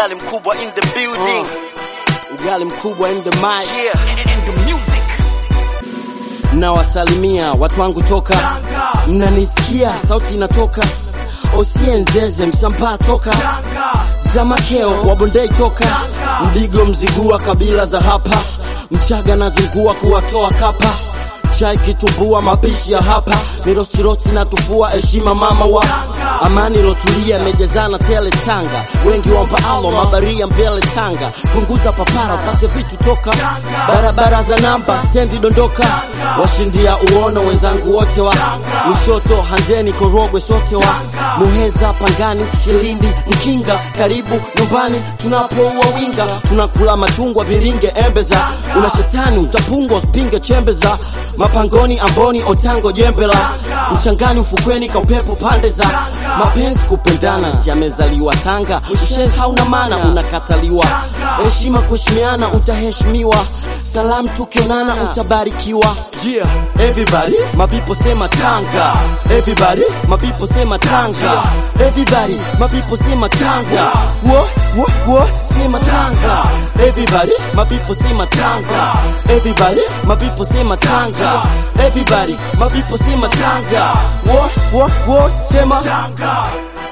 Ugali mkubwa in the building. Ugali mkubwa in the mic. Yeah. And the music. Nawasalimia watu wangu toka, mnanisikia? Sauti inatoka Osienzeze msambaa toka Zamakeo wabondei toka Mdigo mzigua kabila za hapa Mchaga na zingua kuwatoa kapa chai kitumbua mapishi ya hapa mirosiroti na tufua heshima mama wa amani lotulia imejazana tele Tanga wengi wampa alo mabaria mbele Tanga punguza papara upate vitu toka barabara za namba stendi dondoka washindia uono wenzangu wote wa Lushoto Handeni Korogwe sote wa Muheza Pangani Kilindi Mkinga karibu nyumbani tunapoua winga tunakula machungwa viringe embe za una shetani utapungwa usipinge chembe za mapangoni amboni otango jembela mchangani ufukweni ka upepo pande za mapenzi kupendana yamezaliwa Tanga ushenzi hauna maana unakataliwa heshima kuheshimiana utaheshimiwa salamu tukionana utabarikiwa yeah. everybody mapipo sema Tanga everybody mapipo sema Tanga everybody mapipo sema Tanga wo wo wo sema Tanga everybody mapipo sema Tanga everybody mapipo sema Tanga everybody mapipo sema Tanga wo wo wo sema Tanga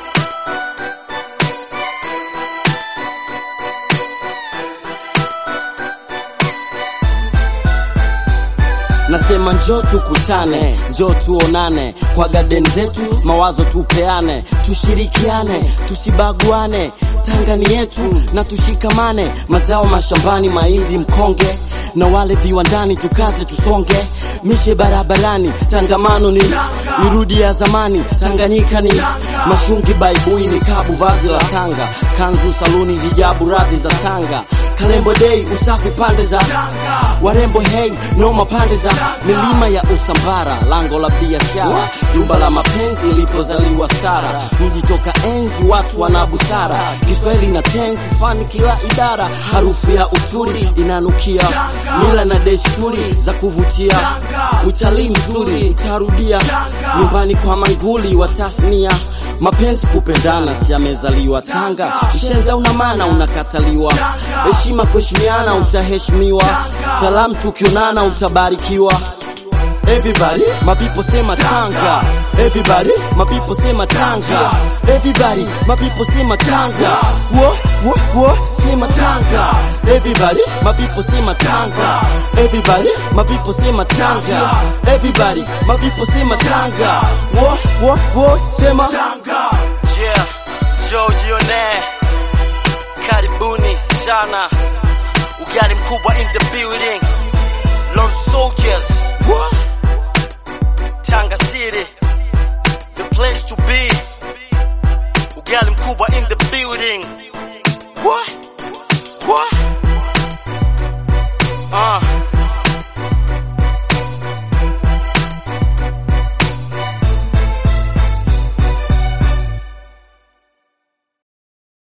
Nasema njoo tukutane, njoo tuonane kwa garden zetu, mawazo tupeane, tushirikiane, tusibaguane. Tanga ni yetu na tushikamane, mazao mashambani, mahindi, mkonge na wale viwandani, tukaze tusonge, mishe barabarani, tangamano ni irudi ya zamani, Tanganyika ni mashungi, baibui ni kabu, vazi la Tanga, kanzu, saluni, hijabu, radhi za Tanga, Kalembo dei, usafi pande za warembo, hey noma pande za milima ya Usambara, lango la biashara, jumba la mapenzi ilipozaliwa Sara, mji toka enzi, watu wana busara, Kiswahili na tenzi, fani kila idara, harufu ya uturi inanukia, mila na desturi za kuvutia, utalii mzuri utarudia, nyumbani kwa manguli wa tasnia mapenzi kupendana, si amezaliwa Tanga. Ushenza una maana unakataliwa, heshima kuheshimiana utaheshimiwa, salamu tukionana utabarikiwa. Everybody, my people say my Tanga. Everybody, my people say my Tanga. Everybody, my people say my Tanga. Whoa, whoa, whoa, say my Tanga. Everybody, my people say my Tanga. Everybody, my people say my Tanga. Everybody, my people say my Tanga. Whoa, whoa, whoa, say my Tanga. Yeah. Joe Jione. Karibuni sana. Ugali mkubwa in the building. Lord soldiers. What? Tanga City. The place to be. Ugali mkubwa in the building. What? What? Uh.